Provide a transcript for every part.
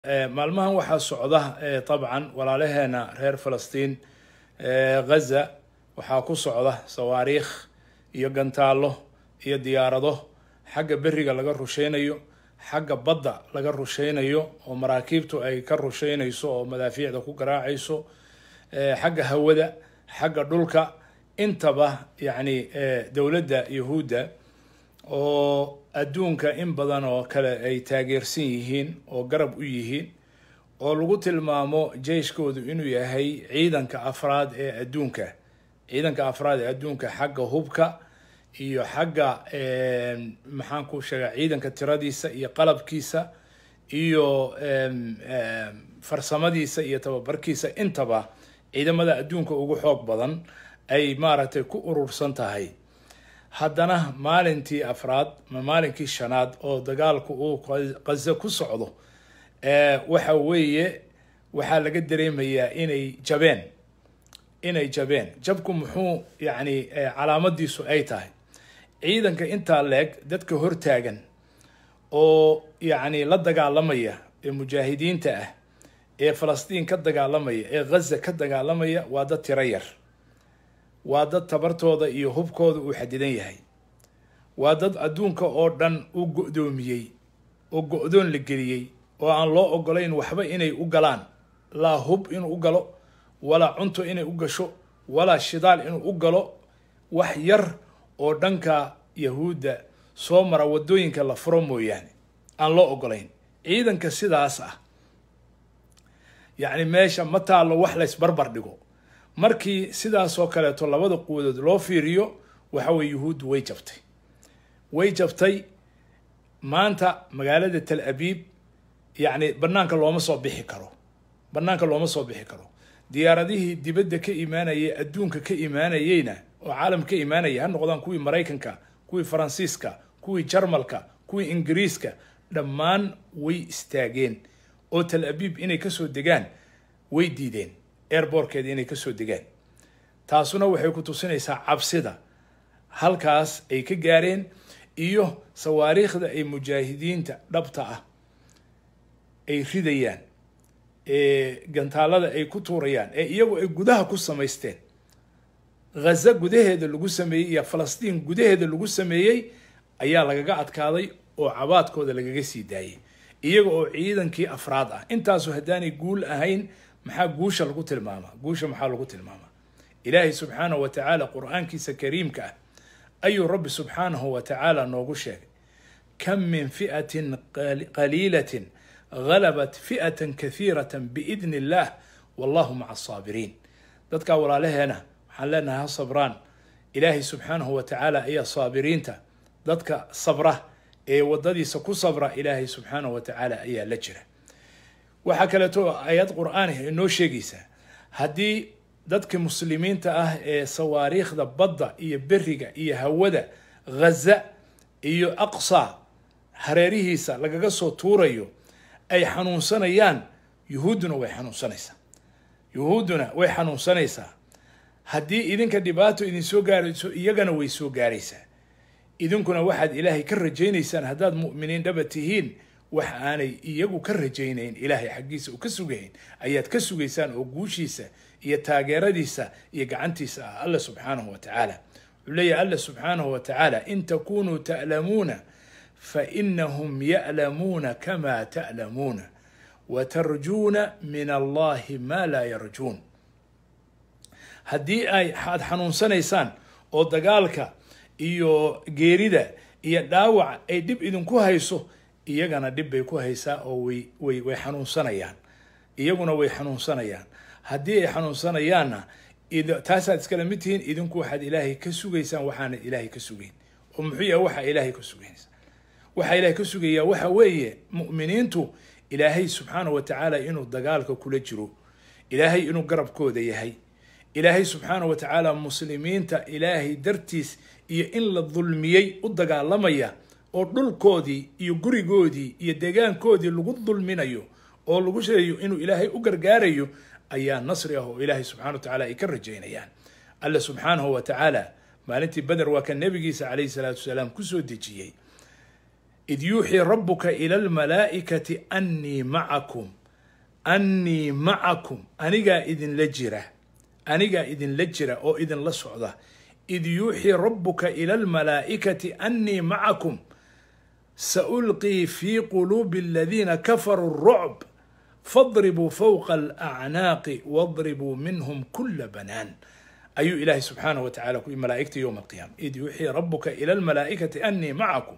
maalmahan waxaa socda dabcan walaalaheena reer falastiin ghaza waxaa ku socda sawaariikh iyo gantaallo iyo diyaarado xagga beriga laga rusheynayo xagga badda laga rusheynayo oo maraakiibtu ay ka rusheynayso oo madaafiicda ku garaacayso xagga hawada xagga dhulka intaba yacni dowladda yahuudda oo adduunka in badan oo kale ay taageersan yihiin oo garab u yihiin oo lagu tilmaamo jeyshkoodu inuu yahay ciidanka afraad ee adduunka ciidanka afraad ee adduunka xagga hubka iyo xagga maxaan ku sheegaa ciidanka tiradiisa iyo qalabkiisa iyo farsamadiisa iyo tababarkiisa intaba ciidamada adduunka ugu xoog badan ay maaragtay ku urursan tahay haddana maalintii afraad ma maalinkii shanaad oo dagaalku uu qazo ku socdo waxa weeye waxaa laga dareemayaa inay jabeen inay jabeen jabku muxuu yacni calaamadiisu ay tahay ciidanka intaa leeg dadka hortaagan oo yacni la dagaalamaya ee mujaahidiinta ah ee falastiin ka dagaalamaya ee ghaza ka dagaalamaya waa dad tiro yar waa dad tabartooda iyo hubkooda uu xadidan yahay waa dad adduunka oo dhan u go-doomiyey oo go-doon la geliyey oo aan loo ogolayn waxba inay u galaan laa hub inuu u galo walaa cunto inay u gasho walaa shidaal inuu u galo wax yar oo dhanka yahuudda soo mara waddooyinka la furo mooyaane aan loo ogolayn ciidanka sidaas ah yacni meesha ma taallo wax laysbarbar dhigo markii sidaasoo kaleeto labada quwadood loo fiiriyo waxa weye yuhuuddu way jabtay way jabtay maanta magaalada tal abiib yacni banaanka looma soo bixi karo banaanka looma soo bixi karo diyaaradihii dibadda ka imaanayay adduunka ka imaanayeyna oo caalam ka imaanaya ha noqdaan kuwii maraykanka kuwii faransiiska kuwii jarmalka kuwii ingiriiska dhammaan way istaageen oo tal abiib inay kasoo degaan way diideen airbortkeeda inay kasoo degaan taasuna waxay ku tusinaysaa cabsida halkaas ay ka gaareen iyo sawaariikhda ay mujaahidiinta dhabta ah ay ridayaan ee gantaalada ay ku tuurayaan ee iyagu ay gudaha ku samaysteen ghaza gudaheeda lagu sameeyey iyo falastiin gudaheeda lagu sameeyey ayaa lagaga adkaaday oo cabaadkooda lagaga sii daayay iyaga oo ciidankii afraad ah intaasu haddaanay guul ahayn maxaa guusha lagu tilmaamaa guusha maxaa lagu tilmaamaa ilaahay subxaanahu wa tacaala qur-aankiisa kariimka ah ayuu rabbi subxaanahu wa tacaala noogu sheegay kam min fi'atin qaliilatin galabat fi'atan kahiiratan biidni illah wallahu maca asaabiriin dadkaa walaalaheena waxaan leenahay ha sabraan ilaahay subxaanahu wa tacaala ayaa saabiriinta dadka sabra ee waddadiisa ku sabra ilaahay subxaanahu wa tacaala ayaa la jira waxaa kaleeto ayad qur-aani inoo sheegaysaa haddii dadka muslimiinta ah ee sawaariikhda badda iyo beriga iyo hawada ghaza iyo aqsa hareerihiisa lagaga soo tuurayo ay xanuunsanayaan yuhuudduna way xanuunsanaysaa yuhuudduna way xanuunsanaysaa haddii idinka dhibaato idin soo gaarayso iyagana way soo gaaraysaa idinkuna waxaad ilaahay ka rajaynaysaan haddaad mu'miniin dhaba tihiin wax aanay iyagu ka rajaynayn ilaahay xaggiisa u ka sugayn ayaad ka sugaysaan oo guushiisa iyo taageeradiisa iyo gacantiisa ah alla subxaanahu wa tacaala wuxuu leeyahy alla subxaanahu wa tacaala in takunuu ta'lamuuna fa inahum ya'lamuuna kama ta'lamuuna wa tarjuuna min allahi maa laa yarjuun haddii ay aad xanuunsanaysaan oo dagaalka iyo geerida iyo dhaawac ay dhib idinku hayso iyagana dhib bay ku haysaa oo way way way xanuunsanayaan iyaguna way xanuunsanayaan haddii ay xanuunsanayaanna taasaad iskala mid tihiin idinku waxaad ilaahay ka sugaysaan waxaana ilaahay ka sugayn oo muxuu yahay waxaa ilaahay ka sugaysa waxaa ilaahay ka sugayaa waxa weeye mu'miniintu ilaahay subxaanahu wa tacaala inuu dagaalka kula jiro ilaahay inuu garabkooda yahay ilaahay subxaanahu wa tacaala muslimiinta ilaahay dartiis iyo in la dulmiyey u dagaalamaya oo dhulkoodii iyo gurigoodii iyo deegaankoodii lagu dulminayo oo lagu sheegayo inuu ilaahay u gargaarayo ayaa nasri ah oo ilaahay subxana wa tacala ay ka rajaynayaan alla subxaanahu wa tacaala maalintii beder waa ka nebigiisa calayhi salaatu wasalaam kusoo dejiyey id yuuxii rabuka ila almalaa'ikati annii macakum annii macakum anigaa idinla jira anigaa idinla jira oo idinla socda id yuuxii rabuka ila almalaa'ikati annii macakum saulqii fi quluubi aladiina kafaruu rucb fadribuu fowqa alacnaaqi wadribuu minhum kula banaan ayuu ilaahay subxaanahu wa tacala ku malaa'igta yowma alqiyaama id yuuxii rabuka ila almalaa'ikati annii macakum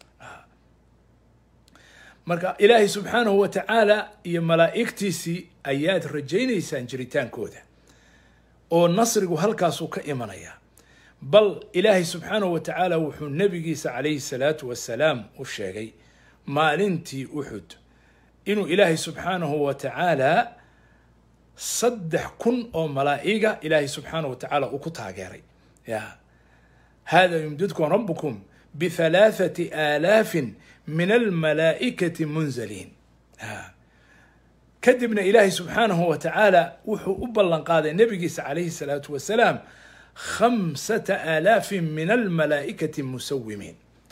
marka ilaahay subxaanahu wa tacaala iyo malaa'igtiisii ayaad rajaynaysaan jiritaankooda oo nasrigu halkaasuu ka imanayaa bal ilaahay subxaanahu wa tacaala wuxuu nebigiisa calayhi salaatu wasalaam u sheegay maalintii uxud inuu ilaahay subxaanahu wa tacaala saddex kun oo malaa'iga ilaahay subxaanahu wa tacaala uu ku taageeray ya hada yumdidkum rabukum bihalaathati aalaafin min almalaa'ikati munzaliin kadibna ilaahay subxaanahu wa tacaala wuxuu u ballan qaaday nebigiisa calayhi salaatu wasalaam khamsata aalaafin min almalaa'ikati musawimiin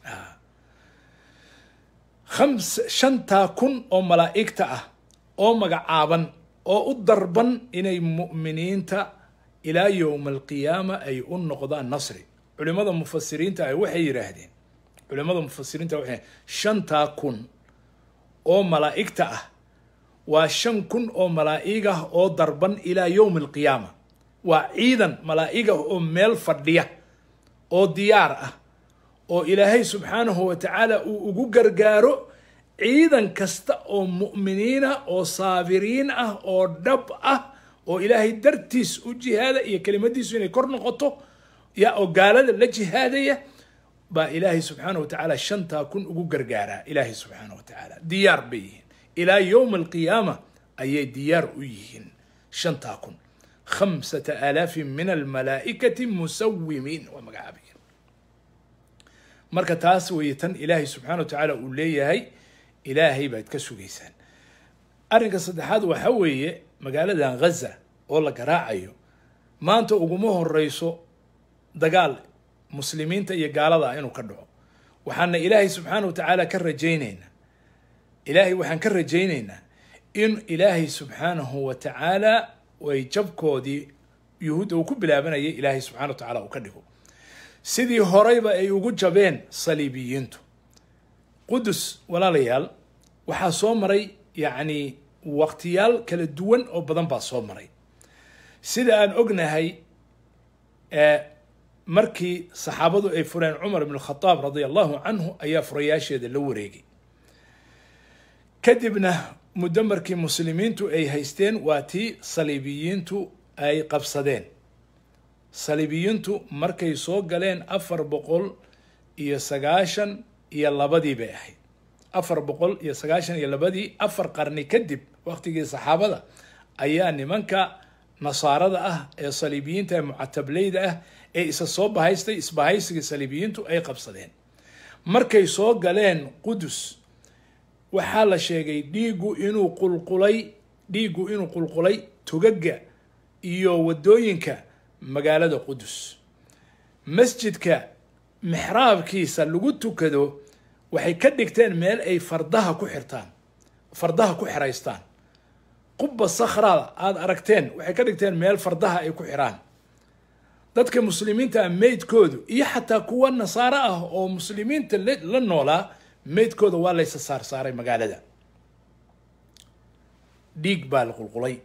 khams shantaa kun oo malaa'igta ah oo magacaaban oo u darban inay mu'miniinta ilaa yowma alqiyaama ay u noqdaan nasri culimada mufasiriinta ah waxay yidhaahdeen culimada mufasiriinta waxay shantaa kun oo malaa'igta ah waa shan kun oo malaa'ig ah oo darban ilaa yowmi alqiyaama waa ciidan malaa'ig ah oo meel fadhiya oo diyaar ah oo ilaahay subxaanahu wa tacaala uu ugu gargaaro ciidan kasta oo mu'miniina oo saabiriin ah oo dhab ah oo ilaahay dartiis u jihaada iyo kelimadiisu inay kor noqoto ya oo gaalada la jihaadaya baa ilaahay subxaana wa tacaala shantaa kun ugu gargaaraa ilaahay subxaana wa tacaala diyaar bay yihiin ilaa yowma alqiyaama ayay diyaar u yihiin shantaa kun khamsata aalaafin min almalaa'ikati musawimiin waa magacaabiya marka taas weeye tan ilaahay subxaana wa tacaala uu leeyahay ilaahay baad ka sugaysaan arrinka saddexaad waxa weeye magaaladan ghaza oo la garaacayo maanta uguma horeyso dagaal muslimiinta iyo gaalada ah inuu ka dhaco waxaana ilaahay subxaana wa tacaala ka rajayneynaa ilaahay waxaan ka rajayneynaa in ilaahay subxaanahu wa tacaala ay jabkoodii yuhuudda uu ku bilaabanayay ilaahay subxana wa tacaala uu ka dhigo sidii horeyba ay ugu jabeen saliibiyiintu qudus walaalayaal waxaa soo maray yacni waqtiyaal kala duwan oo badan baa soo maray sida aan ognahay markii saxaabadu ay fureen cumar ibn khadaab radia allahu canhu ayaa furayaasheeda la wareegay kadibna muddo markii muslimiintu ay haysteen waa tii saliibiyiintu ay qabsadeen saliibiyiintu markay soo galeen afar boqol iyo sagaashan iyo labadii bay ahayd afar boqol iyo sagaashan iyo labadii afar qarni kadib waqtigii saxaabada ayaa nimanka nasaarada ah ee saliibiyiinta ee mucatableyda ah ee isa soo bahaystay isbahaysigii saliibiyiintu ay qabsadeen markay soo galeen qudus waxaa la sheegay dhiiggu inuu qulqulay dhiiggu inuu qulqulay togaga iyo waddooyinka magaalada qudus masjidka mixraabkiisa lagu tukado waxay ka dhigteen meel ay fardaha ku xirtaan fardaha ku xiraystaan qubba sakhraada aada aragteen waxay ka dhigteen meel fardaha ay ku xiraan dadka muslimiinta ah meydkoodu iyo xataa kuwa nasaaro ah oo muslimiinta la noolaa meydkooda waa laysa saarsaaray magaalada dhiig baa la qulqulay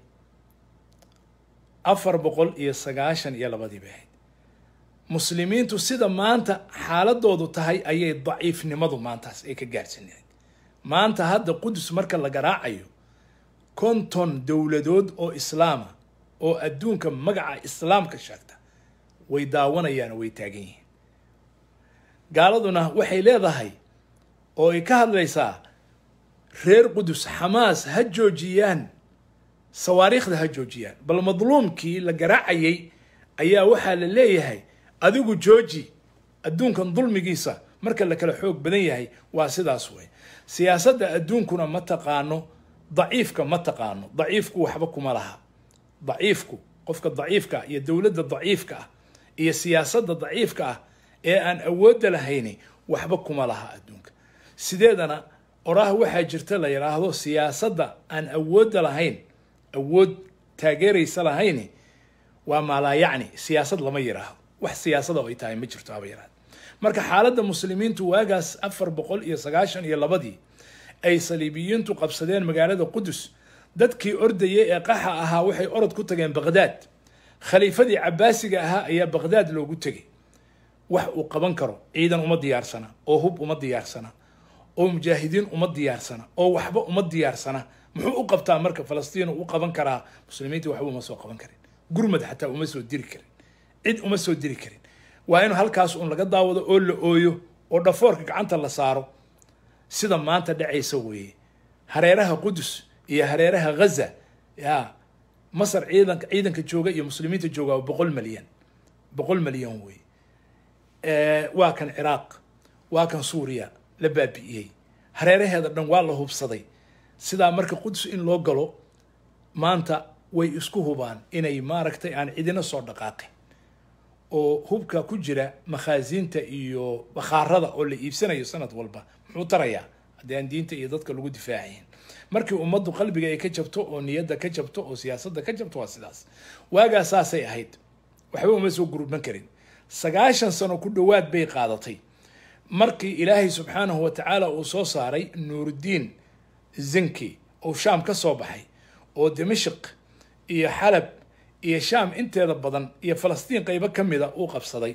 afar boqol iyo sagaashan iyo labadii bay ahayd muslimiintu sida maanta xaaladoodu tahay ayay daciifnimadu maantaas ay ka gaarhsanayd maanta hadda qudus marka la garaacayo konton dowladood oo islaama oo adduunka magaca islaamka sheegta way daawanayaan oo way taagan yihiin gaaladuna waxay leedahay oo ay ka hadlaysaa reer qudus xamaas ha joojiyaan sawaariikhda ha joojiyaan bal madluumkii la garaacayay ayaa waxaa la leeyahay adigu jooji adduunkan dulmigiisa marka la kala xoog badan yahay waa sidaas wey siyaasadda adduunkuna ma taqaano daciifka ma taqaano daciifku waxba kuma laha daciifku qofka daciifka ah iyo dowladda daciifka ah iyo siyaasadda daciifka ah ee aan awoodda lahayni waxba kuma laha adduunka sideedana oraah waxaa jirta la yidhaahdo siyaasadda aan awoodda lahayn awood taageeraysa lahayn waa maalaayacni siyaasad lama yidhaahdo wax siyaasada ay tahay ma jirto haba yaraad marka xaaladda muslimiintu waagaas afar boqol iyo sagaashan iyo labadii ay saliibiyiintu qabsadeen magaalada qudus dadkii ordayay ee qaxa ahaa waxay orod ku tageen baqhdaad khaliifadii cabaasiga ahaa ayaa baqhdaad loogu tegay wax uu qaban karo ciidan uma diyaarsana oo hub uma diyaarsana oo mujaahidiin uma diyaarsana oo waxba uma diyaarsana muxuu u qabtaa marka falastiin u qaban karaa muslimiintii waxba uma soo qaban karin gurmad xataa uma soo diri karin cid uma soo diri karin waa in halkaas un laga daawado oo la ooyo oo dhafoorka gacanta la saaro sida maanta dhacaysa weeye hareeraha qudus iyo hareeraha ghaza ya masar ciidanka ciidanka jooga iyo muslimiinta jooga waa boqol malyan boqol malyan weeye waa kan ciraaq waa kan suuriya la baabi'iyey hareeraheeda dhan waa la hubsaday sidaa marka qudus in loo galo maanta way isku hubaan inay maaragtay aan cidina soo dhaqaaqin oo hubka ku jira makhaasiinta iyo bakhaarada oo la iibsanayo sanad walba muxuu tarayaa haddii aan diinta iyo dadka lagu difaacayn markii ummaddu qalbiga ay ka jabto oo niyadda ka jabto oo siyaasadda ka jabto waa sidaas waagaa saasay ahayd waxba uma soo gurban karin sagaashan sano ku dhowaad bay qaadatay markii ilaahay subxaanahu wa tacaala uu soo saaray nuuruddiin zinki oo shaam ka soo baxay oo dimashik iyo xalab iyo shaam inteeda badan iyo falastiin qeybo ka mida uu qabsaday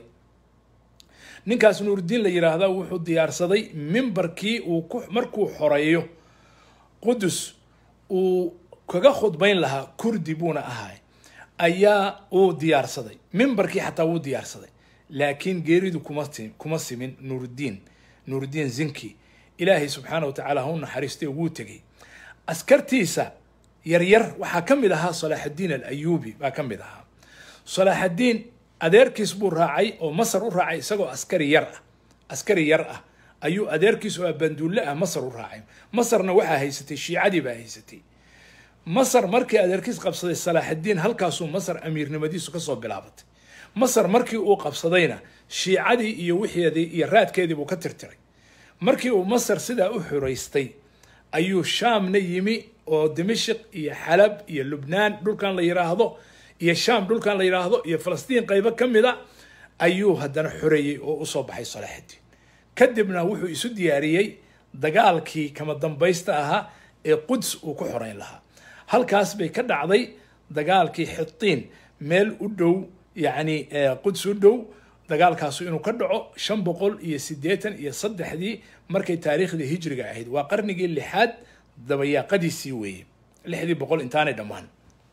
ninkaas nuuruddiin la yidhaahda wuxuu diyaarsaday mimbarkii uu ku markuu xoreeyo qudus uu kaga khudbayn lahaa kurdi buuna ahay ayaa uu diyaarsaday mimbarkii xataa wuu diyaarsaday laakiin geeridu kuma kuma simin nuuruddiin nuuruddiin zinki ilaahay subxaana wa tacaala ha u naxariistay wuu tegey askartiisa yaryar waxaa ka mid ahaa salaaxaddiin alayuubi baa ka mid ahaa salaaxaddiin adeerkiis buu raacay oo masar u raacay isagoo askari yar ah askari yar ah ayuu adeerkiis oo abanduulle ah masar u raacay masarna waxaa haysatay shiicadii baa haysatay masar markii adeerkiis qabsaday salaaxaddiin halkaasuu masar amiirnimadiisu kasoo bilaabatay masar markii uu qabsadayna shiicadii iyo wixeedii iyo raadkeedii buu ka tirtiray markii uu masar sidaa u xoreystay ayuu shaamna yimi oo dimashik iyo xalab iyo lubnaan dhulkan la yidhaahdo iyo shaam dhulkan la yidhaahdo iyo falastiin qaybo ka mida ayuu haddana xoreeyey oo usoo baxay salaaxaddiin kadibna wuxuu isu diyaariyey dagaalkii kama dambaysta ahaa ee quds uu ku xoreyn lahaa halkaas bay ka dhacday dagaalkii xitiin meel u dhow yacni quds u dhow dagaalkaasu inuu ka dhaco shan boqol iyo siddeetan iyo saddexdii markay taariikhdii hijriga ahayd waa qarnigii lixaad dabayaaqadiisii weeye lixdii boqol intaanay dhammaan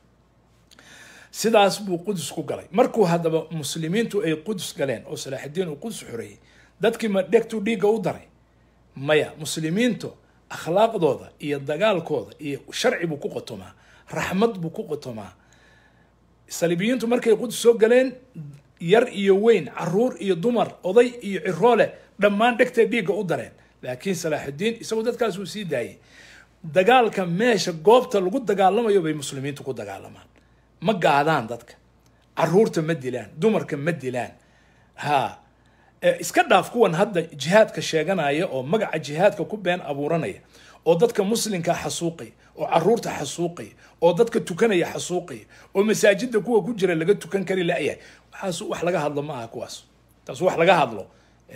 sidaas buu qudus ku galay markuu haddaba muslimiintu ay qudus galeen oo salaaxaddiin uu qudus xoreeyey dadkii ma dhegtuu dhiigga u daray maya muslimiintu akhlaaqdooda iyo dagaalkooda iyo sharci buu ku qotomaa raxmad buu ku qotomaa saliibiyiintu markay qudus soo galeen yar iyo weyn caruur iyo dumar oday iyo ciroole dhammaan dhegtay dhiigga u dareen laakiin salaaxuddiin isagoo dadkaas uu sii daayay dagaalka meesha goobta lagu dagaalamayo bay muslimiintu ku dagaalamaan ma gaadaan dadka caruurta ma dilaan dumarka ma dilaan ha iska dhaaf kuwan hadda jihaadka sheeganaya oo magaca jihaadka ku been abuuranaya oo dadka muslimka xasuuqaya oo caruurta xasuuqaya oo dadka tukanaya xasuuqaya oo masaajida kuwa ku jira laga tukan kari layahay waxaas wax laga hadlo ma aha kuwaas taas wax laga hadlo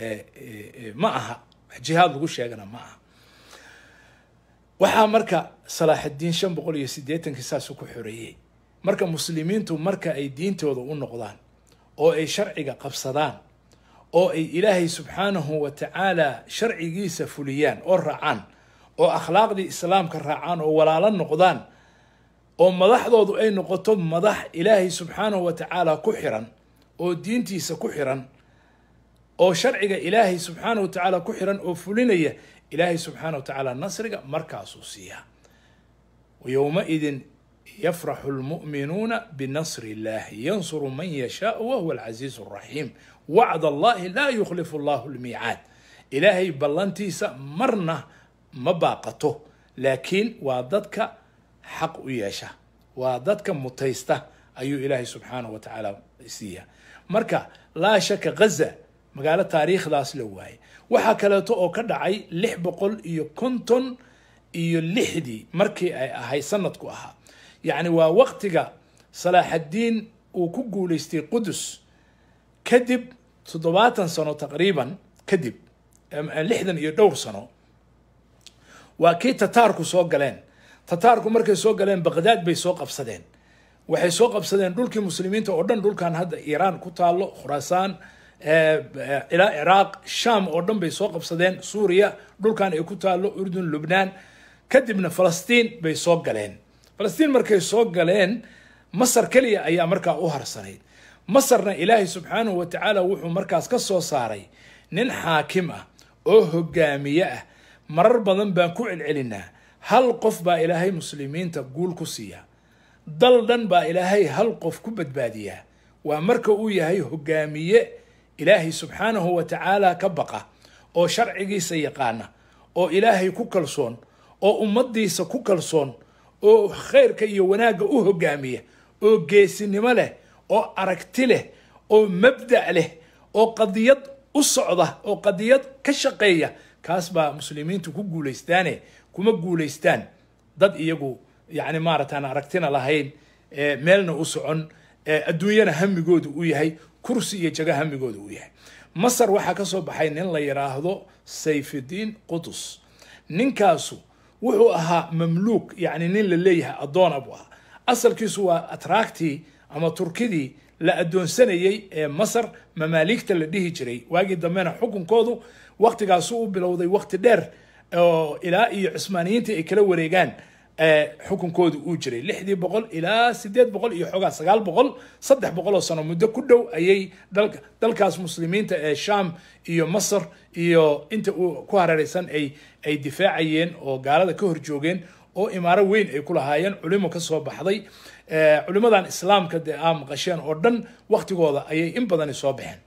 ma aha wax jihaad lagu sheegana ma aha waxaa marka salaaxaddiin shan boqol iyo siddeetankii saasu ku xoreeyey marka muslimiintu marka ay diintooda u noqdaan oo ay sharciga qabsadaan oo ay ilaahay subxaanahu wa tacaala sharcigiisa fuliyaan oo raacaan oo akhlaaqdii islaamka raacaan oo walaalo noqdaan oo madaxdoodu ay noqoto madax ilaahay subxaanahu wa tacaala ku xiran oo diintiisa ku xiran oo sharciga ilaahay subxaanahu wa tacaala ku xiran oo fulinaya ilaahay subxaanahu wa tacaala nasriga markaasuu siiyaa yowmaidin yafraxu lmu'minuuna binasri illahi yansuru man yashaau wahuwa alcasiizu alraxiim wacd allahi laa yukhlifu allahu lmiicaad ilaahay ballantiisa marna ma baaqato laakiin waa dadka xaq u yeesha waa dadka mutaysta ayuu ilaahay subxaanahu wa tacaala siiyaa marka laa shaka ghaza magaalo taariikhdaas la waayay waxaa kaleeto oo ka dhacay lix boqol iyo konton iyo lixdii markii ay ahay sanadku ahaa yacni waa waqtiga salaaxaddiin uu ku guulaystay qudus kadib toddobaatan sano taqriiban kadib lixdan iyo dhowr sano waa kii tataarku soo galeen tataarku markay soo galeen baqdaad bay soo qabsadeen waxay soo qabsadeen dhulkii muslimiinta oo dhan dhulkan hadda iiraan ku taalo khuraasaan ilaa ciraaq sham oo dhan bay soo qabsadeen suuriya dhulkan ay ku taalo urdun lubnaan kadibna falastiin bay soo galeen falastiin markay soo galeen masar keliya ayaa markaa u harsanayd masarna ilaahay subxaanahu wa tacaala wuxuu markaas ka soo saaray nin xaakim ah oo hogaamiye ah marar badan baan ku celcelinaa hal qof baa ilaahay muslimiinta guul ku siiya dal dhan baa ilaahay hal qof ku badbaadiyaa waa marka uu yahay hogaamiye ilaahay subxaanahu wa tacaala ka baqa oo sharcigiisa yaqaana oo ilaahay ku kalsoon oo ummadiisa ku kalsoon oo khayrka iyo wanaagga u hogaamiya oo geesinimo leh oo aragti leh oo mabda' leh oo qadiyad u socda oo qadiyad ka shaqeeya kaas baa muslimiintu ku guulaystaane kuma guulaystaan dad iyagu yacni maaragtaan aragtina lahayn meelna u socon adduunyana hamigoodu u yahay kursi iyo jago hamigoodu u yahay masar waxaa ka soo baxay nin la yidhaahdo sayfidiin qudus ninkaasu wuxuu ahaa mamluuk yacni nin la leeyahay addoona buu ahaa asalkiisu waa atraactii ama turkidii la addoonsanayey ee masar mamaaligta la dhihi jiray waagii dambena xukunkoodu waktigaasu u bilowday wakti dheer oo ilaa iyo cusmaaniyiintii ay kala wareegaan xukunkoodu uu jiray lixdii boqol ilaa sideed boqol iyo xoogaa sagaal boqol saddex boqol oo sano muddo ku dhow ayay dalka dalkaas muslimiinta ee sham iyo masar iyo inta uu ku hareeraysan ay ay difaacayeen oo gaalada ka hor joogeen oo imaaro weyn ay ku lahaayeen culimo ka soo baxday culimadan islaamka dee aa maqasheen oo dhan waktigooda ayay in badani soo baxeen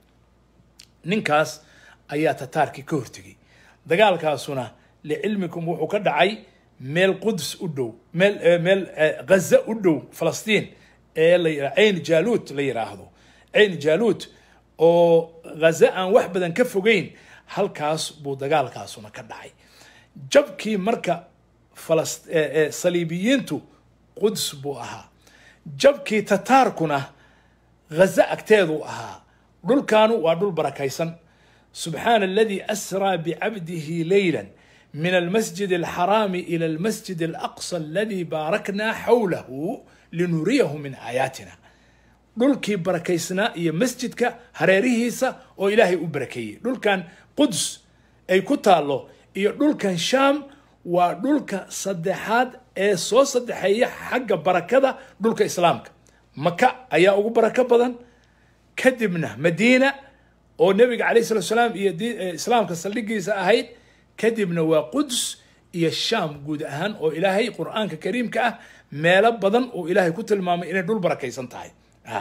ninkaas ayaa tataarkii ka hortegay dagaalkaasuna licilmikum wuxuu ka dhacay meel quds u dhow meel meel ghaza u dhow falastiin ee la yira cayn jaaluut la yiraahdo cayn jaaluut oo ghaza aan wax badan ka fogeyn halkaas buu dagaalkaasuna ka dhacay jabkii marka falas saliibiyiintu quds buu ahaa jabkii tataarkuna ghaza agteedu ahaa dhulkaanu waa dhul barakaysan subxaana aladii asraa bicabdihi leyla من المسجد الحرام إلى المسجد الأقصى الذي باركنا حوله لنريه من آياتنا dhulkii barakaysnaa iyo masjidka hareerihiisa oo ilaahay u barakeeyey dhulkan quds ay ku taallo iyo dhulkan sham waa dhulka saddexaad ee soo saddexeeya xagga barakada dhulka islaamka maka ayaa ugu barako badan kadibna madiina oo nebiga calayh salatu salaam iyo islaamka saldhigiisa ahayd kadibna waa quds iyo sham guud ahaan oo ilaahay qur-aanka kariimka ah meelo badan oo ilaahay ku tilmaamay inay dhul barakaysan tahay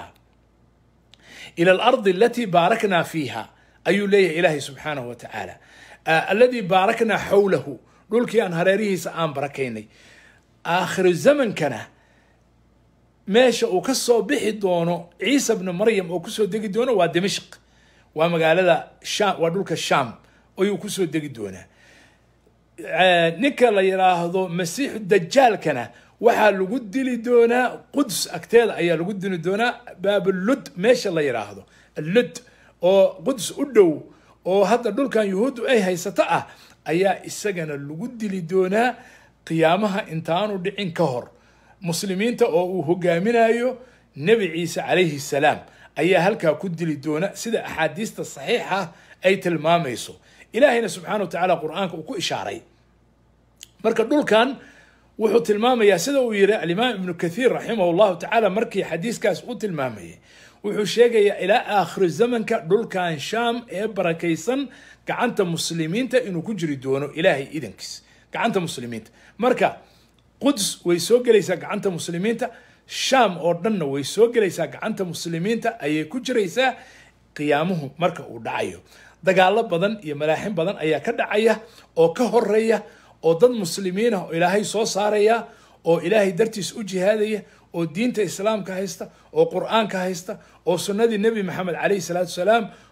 ila alardi alatii baaraknaa fiiha ayuu leeyahay ilaahay subxaanahu wa tacaala alladii baaraknaa xawlahu dhulkii aan hareerihiisa aan barakaynay aakhiru zamankana meesha uu ka soo bixi doono ciisa bnu maryam oo kusoo degi doono waa dimashq waa magaalada sham waa dhulka sham ayuu kusoo degi doonaa ninka la yidhaahdo masiixu dajaalkana waxaa lagu dili doonaa quds agteeda ayaa lagu dili doonaa baablud meesha la yidhaahdo lud oo quds u dhow oo hadda dhulkan yuhuuddu ay haysato ah ayaa isagana lagu dili doonaa qiyaamaha intaanu dhicin ka hor muslimiinta oo uu hogaaminayo nebi ciise calayhi salaam ayaa halkaa ku dili doona sida axaadiista saxiixa ay tilmaamayso ilaahayna subxana wa tacaala qur-aanka uu ku ishaaray marka dhulkan wuxuu tilmaamayaa sida uu yiri alimaam ibnu kathiir raximah llahu tacaala markii xadiiskaas u tilmaamayay wuxuu sheegayaa ilaa aakhiru zamanka dhulkan sham ee barakaysan gacanta muslimiinta inuu ku jiri doono ilaahay idankiis gacanta muslimiinta marka quds way soo gelaysaa gacanta muslimiinta sham oo dhanna way soo gelaysaa gacanta muslimiinta ayay ku jiraysaa qiyaamuhu marka uu dhacayo dagaalo badan iyo malaaxin badan ayaa ka dhacaya oo ka horeeya oo dad muslimiin ah oo ilaahay soo saaraya oo ilaahay dartiis u jihaadaya oo diinta islaamka haysta oo qur-aanka haysta oo sunnadii nebi maxamed calayhi salaatu salaam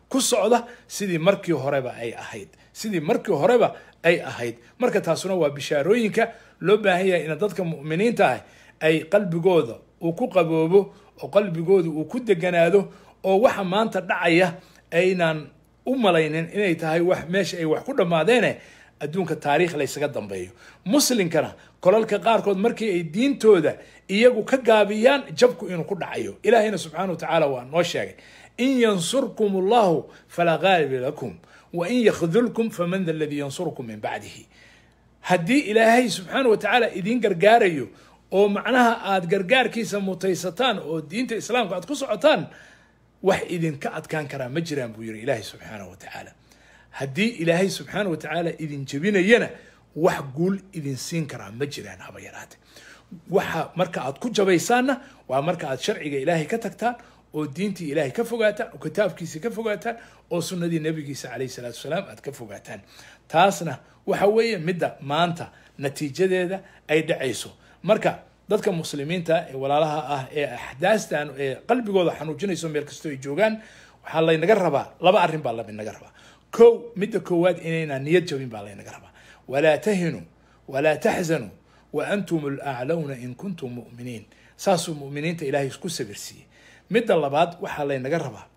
ku socda sidii markii horeba ay ahayd sidii markii horeba ay ahayd marka taasuna waa bishaarooyinka loo baahan yahay in dadka mu'miniinta ah ay qalbigooda uu ku qaboobo oo qalbigooda uu ku deganaado oo waxa maanta dhacaya aynan u malaynin inay tahay wax meesha ay wax ku dhammaadeene adduunka taariikh laysaga dambeeyo muslimkana kolalka qaarkood markii ay diintooda iyagu ka gaabiyaan jabku inuu ku dhacayo ilaahayna subxaana wa tacaala waa noo sheegay in yansurkum allahu falaa gaaliba lakum wa in yakhdulkum faman da aladii yansurkum min bacdihi haddii ilaahay subxaana wa tacaala idiin gargaarayo oo macnaha aada gargaarkiisa mutaysataan oo diinta islaamka aad ku socotaan wax idinka adkaan karaa ma jiraan buu yiri ilaahay subxaana wa tacaala haddii ilaahay subxaana wa tacaala idin jebinayana wax guul idin siin karaa ma jiraan haba yaraate waxa marka aad ku jabaysaanna waa marka aad sharciga ilaahay ka tagtaan oo diintii ilaahay ka fogaataan oo kitaabkiisa ka fogaataan oo sunnadii nabigiisa calayhi salaatu wasalaam aad ka fogaataan taasna waxa weeye midda maanta natiijadeeda ay dhacayso marka dadka muslimiinta ee walaalaha ah ee axdaastan ee qalbigooda xanuujinayso meel kastoo ay joogaan waxaa laynaga rabaa laba arrin baa laynaga rabaa kow midda koowaad inaynaan niyad jabin baa laynaga rabaa walaa tahinuu walaa taxzanuu wa antum alaclawna in kuntum mu'miniin saasuu mu'miniinta ilaahay isku sabirsiiyey midda labaad waxaa laynaga rabaa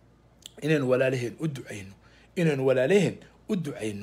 inaynu walaalaheen u ducayno inaynu walaalaheen u ducayno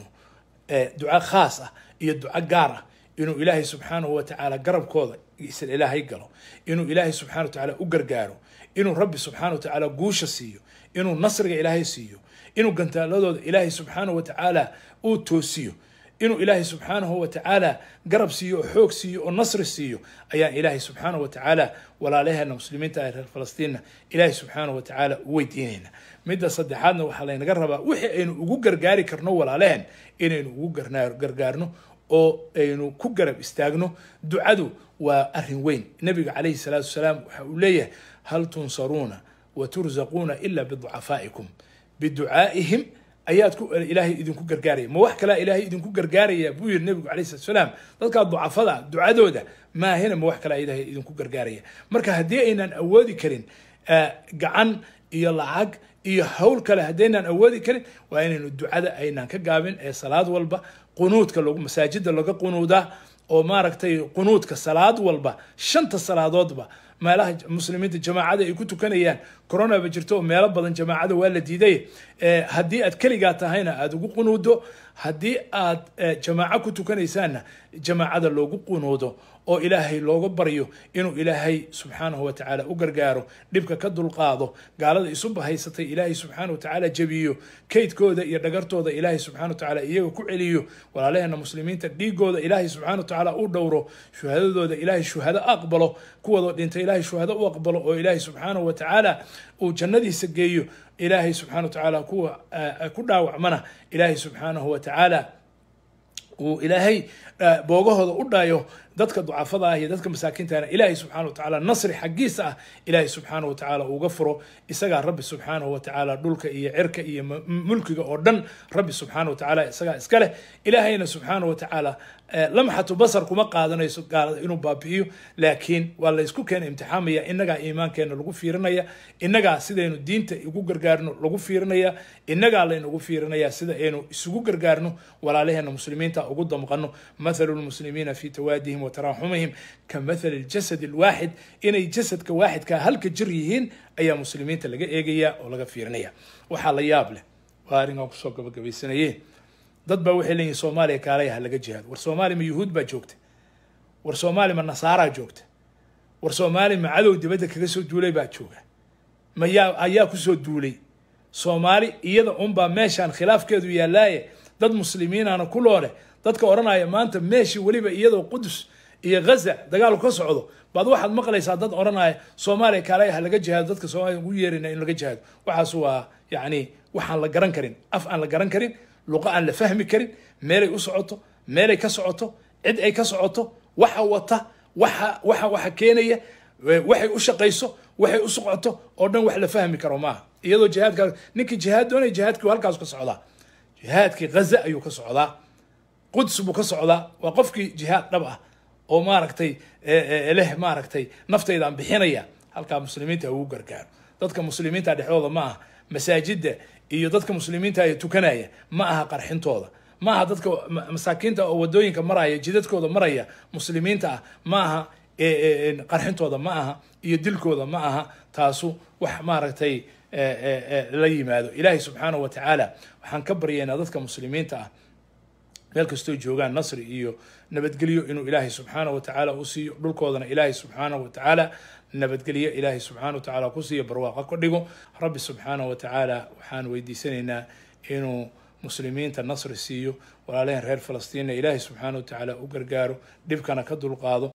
duco khaas ah iyo duco gaar ah inuu ilaahay subxaanahu wa tacaala garabkooda isla ilaahay galo inuu ilaahay subxana wa tacaala u gargaaro inuu rabbi subxaana wa tacaala guusha siiyo inuu nasriga ilaahay siiyo inuu gantaaladooda ilaahay subxaanahu wa tacaala uu toosiyo inuu ilaahay subxaanahu wa tacaala garab siiyo oo xoog siiyo oo nasri siiyo ayaan ilaahay subxaanahu wa tacaala walaalaheena muslimiinta ah reer falastiinna ilaahay subxaanahu wa tacaala u weydiinayna midda saddexaadna waxaa laynaga rabaa wixii aynu ugu gargaari karno walaalaheen inaynu ugu gargaarno oo aynu ku garab istaagno ducadu waa arrin weyn nabiga calayhi salaatu wasalaam waxa uu leeyahay hal tunsaruuna wa turzaquuna ila biducafaa'ikum biducaa'ihim ayaad ku ilaahay idinku gargaaraya ma wax kalea ilaahay idinku gargaaraya buu yiri nabigu calayhi salatu wasalaam dadkaa ducafada ducadooda maahina ma wax kalea ilaahay idinku gargaaraya marka haddii aynan awoodi karin gacan iyo lacag iyo hawl kale haddaynaan awoodi karin waa inaynu ducada aynaan ka gaabin ee salaad walba qunuudka lagu masaajida laga qunuudaa oo maaragtay qunuudka salaad walba shanta salaadoodba meelaha muslimiinta jamaacada ay ku tukanayaan coronaba jirto oo meelo badan jamaacada waa la diiday haddii aad keligaa tahayna aada ugu qunuudo haddii aad jamaaco ku tukanaysaanna jamaacada loogu qunuudo oo ilaahay looga baryo inuu ilaahay subxaanahu wa tacaala u gargaaro dhibka ka dulqaado gaalada isu bahaysatay ilaahay subxaana wa tacaala jebiyo kaydkooda iyo dhagartooda ilaahay subxana wa tacaala iyaga ku celiyo walaalaheena muslimiinta dhiigooda ilaahay subxana wa tacaala u dhowro shuhadadooda ilaahay shuhado aqbalo kuwadoo dhintay ilaahay shuhado u aqbalo oo ilaahay subxaanahu wa tacaala uu jannadiisa geeyo ilaahay subxana wa tacaala kuwa ku dhaawacmana ilaahay subxaanahu wa tacaala uu ilaahay boogahooda u dhayo dadka ducafada ah iyo dadka masaakiintana ilaahay subxana wa tacaala nasri xaggiisa ah ilaahay subxaana wa tacaala uga furo isagaa rabbi subxaanahu wa tacaala dhulka iyo cirka iyo mulkiga oo dhan rabbi subxaana wa tacaala isagaa iska leh ilaahayna subxaana wa tacaala lamxatu basar kuma qaadanayso gaalada inuu baabi'iyo laakiin waa laysku keena imtixaamaya innagaa iimaankeena lagu fiirinaya innagaa sidaynu diinta ugu gargaarno lagu fiirinaya innagaa laynagu fiirinaya sida aynu isugu gargaarno walaalaheena muslimiinta ugu damqano mathalu lmuslimiina fi tawaadihim وتراحمهم كمثل الجسد الواحد inay jasadka waaxidkaa halka jir yihiin ayaa muslimiinta laga eegaya oo laga fiirinaya waxaa la yaab leh waa arrinkan kusoo gabagabaysanaye dad baa waxay leeyihin soomaaliya kaalay ha laga jihaado war soomaaliya ma yuhuud baa joogta war soomaaliya ma nasaaraa joogta war soomaaliya ma cadow dibadda kaga soo duulay baa jooga ma yaa ayaa kusoo duulay soomaali iyada unbaa meeshaan khilaafkeedu yaallaaye dad muslimiinana ku looleh dadka odhanaya maanta meeshii weliba iyadoo qudus iyo ghaza dagaalku ka socdo baad waxaad maqlaysaa dad odhanaya soomaaliya kaalay ha laga jihaado dadka soomaaliya ugu yeerina in laga jihaado waxaas waa yacni waxaan la garan karin af aan la garan karin luqo aan la fahmi karin meelay u socoto meelay ka socoto cid ay ka socoto waxa wata waxa waxa waxa keenaya waxay u shaqayso waxay u socoto oo dhan wax la fahmi karo maaha iyadoo jihaadkaa ninkii jihaad doonaya jihaadkii halkaas ka socdaa jihaadkii ghaza ayuu ka socdaa quds buu ka socdaa waa qofkii jihaad dhab ah oo maaragtay leh maaragtay naftaydaan bixinaya halkaa muslimiinta ugu gargaaro dadka muslimiinta dhexdooda ma aha masaajidda iyo dadka muslimiinta ee tukanaya ma aha qarxintooda ma aha dadka masaakiinta oo wadooyinka maraya jidadkooda maraya muslimiinta ah ma aha qarxintooda ma aha iyo dilkooda ma aha taasu wax maaragtay la yimaado ilaahay subxaanahu wa tacaala waxaan ka baryaynaa dadka muslimiinta ah meel kastoo joogaan nasri iyo nabadgelyo inuu ilaahay subxaanahu wa tacaala u siiyo dhulkoodana ilaahay subxaanahu wa tacaala nabadgelyo ilaahay subxaanahu wa tacaala ku siiyo barwaaqa ka dhigo rabbi subxaanahu wa tacaala waxaan weydiisanaynaa inuu muslimiinta nasri siiyo walaalaheen reer falastiinna ilaahay subxaanahu wa tacaala u gargaaro dhibkana ka dulqaado